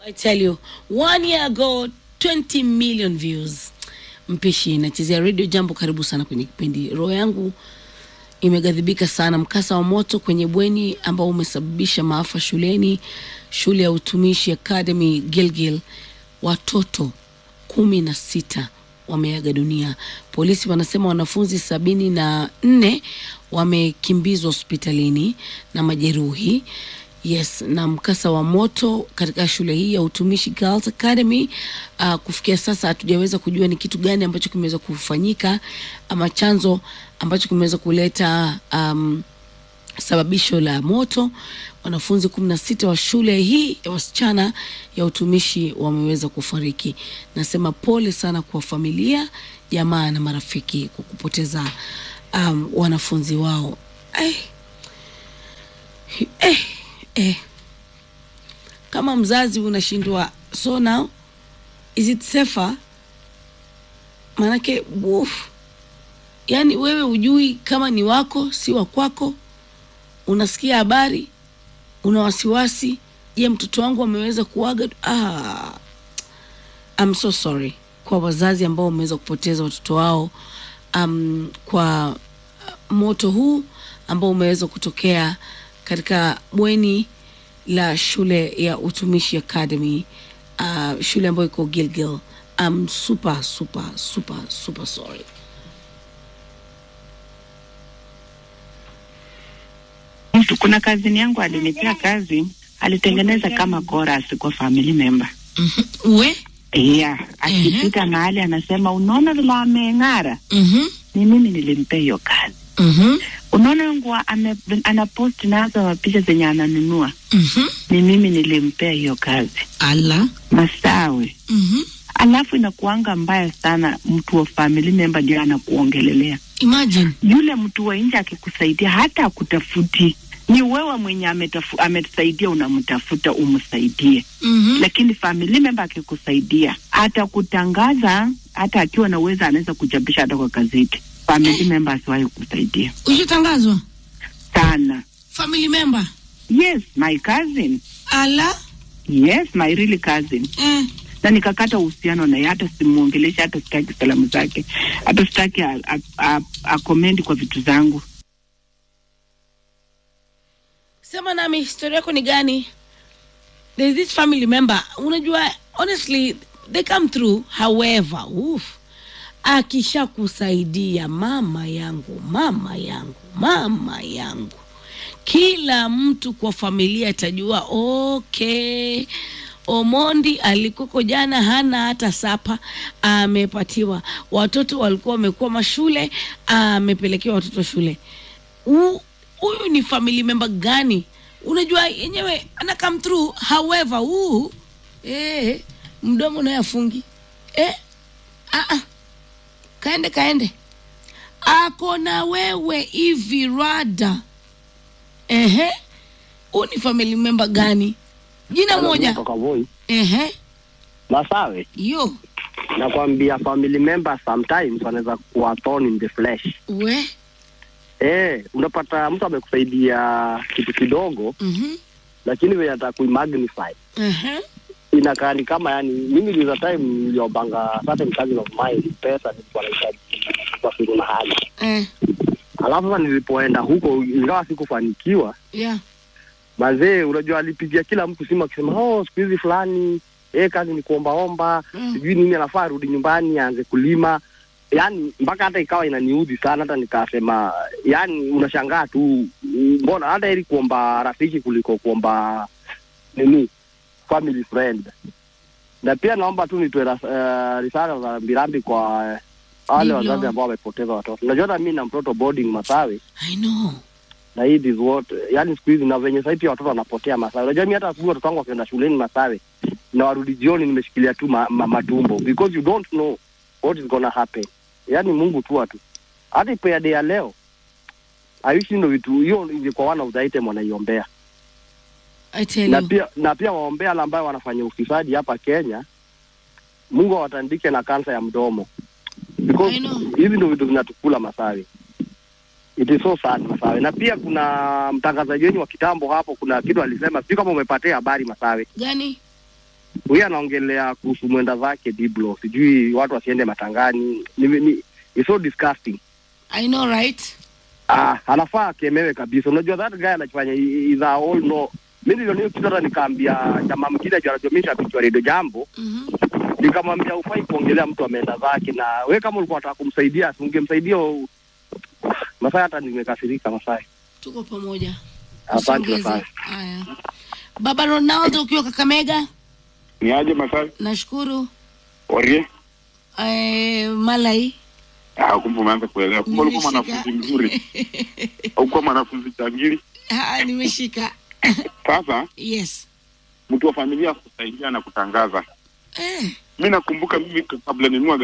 I tell you, one year ago 20 million views. Mpishi nachezea radio jambo, karibu sana kwenye kipindi. Roho yangu imeghadhibika sana. Mkasa wa moto kwenye bweni ambao umesababisha maafa shuleni, shule ya utumishi Academy Gilgil, watoto kumi na sita wameaga dunia. Polisi wanasema wanafunzi sabini na nne wamekimbizwa hospitalini na majeruhi. Yes, na mkasa wa moto katika shule hii ya utumishi Girls Academy uh, kufikia sasa hatujaweza kujua ni kitu gani ambacho kimeweza kufanyika ama chanzo ambacho kimeweza kuleta um, sababisho la moto. Wanafunzi kumi na sita wa shule hii ya wasichana ya utumishi wameweza kufariki. Nasema pole sana kwa familia, jamaa na marafiki kwa kupoteza um, wanafunzi wao. Eh, eh, eh. Kama mzazi unashindwa, so now is it safer? Maanake uf, yani wewe hujui kama ni wako si wa kwako unasikia habari, una wasiwasi. Je, mtoto wangu ameweza kuaga? Ah, I'm so sorry kwa wazazi ambao wameweza kupoteza watoto wao um, kwa moto huu ambao umeweza kutokea katika bweni la shule ya utumishi Academy, uh, shule ambayo iko Gilgil. I'm super super super super sorry. mtu kuna kazini yangu alinipea kazi alitengeneza kama chorus kwa family member We? yeah akipita mahali anasema unaona vile ameng'ara Mhm. ni mimi nilimpea hiyo kazi Mhm. unaona nguo ame- anapost nazo mapicha zenye ananunua Mhm. ni mimi nilimpea hiyo kazi Ala. masawe Mhm. alafu inakuanga mbaya sana mtu wa family member ndio anakuongelelea Imagine. yule mtu wa nje akikusaidia hata akutafuti ni wewe mwenye ametafu, ametusaidia unamtafuta umsaidie Mhm. lakini family member akikusaidia atakutangaza hata akiwa na uwezo anaweza kuchapisha hata kwa gazeti family member asiwahi kusaidia Ushatangazwa? sana Family member. yes my cousin Ala. yes my really cousin Eh. na nikakata uhusiano naye hata simuongelesha hata sitaki salamu zake hata sitaki a- a- a- akomendi kwa vitu zangu Sema nami historia yako ni gani? There's this family member. Unajua honestly they come through however, oof. Akisha kusaidia mama yangu, mama yangu, mama yangu. Kila mtu kwa familia atajua okay. Omondi alikoko jana hana hata sapa, amepatiwa. Watoto walikuwa wamekuwa mashule, amepelekewa watoto shule. Hu- huyu ni family member gani unajua yenyewe ana come through however huu eh, mdomo naye afungi eh, ah, ah. kaende kaende ako na wewe hivi rada ehe huu ni family member gani jina moja Kutoka Voi. ehe Masawe, yo nakwambia family members sometimes wanaweza kuwa thorn in the flesh. we Eh, unapata mtu amekusaidia kitu kidogo, mhm lakini venye ataka kuimagnify ehe inakaa ni kama yani, mimi liza time niliobanga certain cousin of mine pesa nilikuwa nahitaji kwa siku na hali, eh alafu sasa nilipoenda huko, ingawa sikufanikiwa, yeah mazee, unajua alipigia kila mtu simu akisema, oh, siku hizi fulani eh, kazi ni kuombaomba Mm. sijui nini, anafaa arudi nyumbani aanze kulima. Yani mpaka hata ikawa inaniudhi sana, hata nikasema, yani unashangaa tu, mbona hata ili kuomba rafiki kuliko kuomba nini family friend. Na pia naomba tu nitoe ras- eh, risala za rambirambi kwa eh, wale Ndivyo. wazazi ambao wamepoteza watoto. Unajua hata mimi na mtoto boarding Masawi i know na hii is what yani siku hizi na venye sasa pia watoto wanapotea Masawi. Unajua mimi hata asubuhi watoto wangu wakienda shuleni Masawi na warudi jioni nimeshikilia tu ma, ma, matumbo because you don't know what is gonna happen. Yani Mungu tu atu. Hata ipo ya day ya leo. Aishi ndo vitu hiyo ingekuwa one of the item wanaiombea. i tell Na you pia na pia waombea wale ambao wanafanya ufisadi hapa Kenya. Mungu awatandike na kansa ya mdomo. Because I know. hizi ndo vitu zinatukula Masawi. It is so sad Masawe. Na pia kuna mtangazaji wenyu wa kitambo hapo, kuna kitu alisema, sijui kama umepatia habari Masawe. gani huyu anaongelea kuhusu mwenda zake Diblo, sijui watu wasiende matangani. Ni, ni, it's so disgusting. I know right? Ah, anafaa akemewe kabisa. Unajua that guy anachofanya i- is a all no. Mimi niliona hiyo kitu hata nikaambia jamaa mwingine ajua anajua mimi shabiki wa Radio Jambo, Mhm. nikamwambia ufai kuongelea mtu ameenda zake, na we kama ulikuwa unataka kumsaidia, si ungemsaidia. u- Masai hata nimekasirika Masai. Tuko pamoja. Asante Usiongeze. Masai. Haya. Baba Ronaldo ukiwa Kakamega, ni aje Masai nashukuru. Orie? Eh, Malai. Ah, kumbe umeanza kuelewa. Kumbe ulikuwa Nimeshika. mwanafunzi mzuri, haukuwa mwanafunzi changili. Ah, nimeshika. Sasa Yes. mtu wa familia kusaidia na kutangaza. Eh. Mi nakumbuka mimi kabla ninua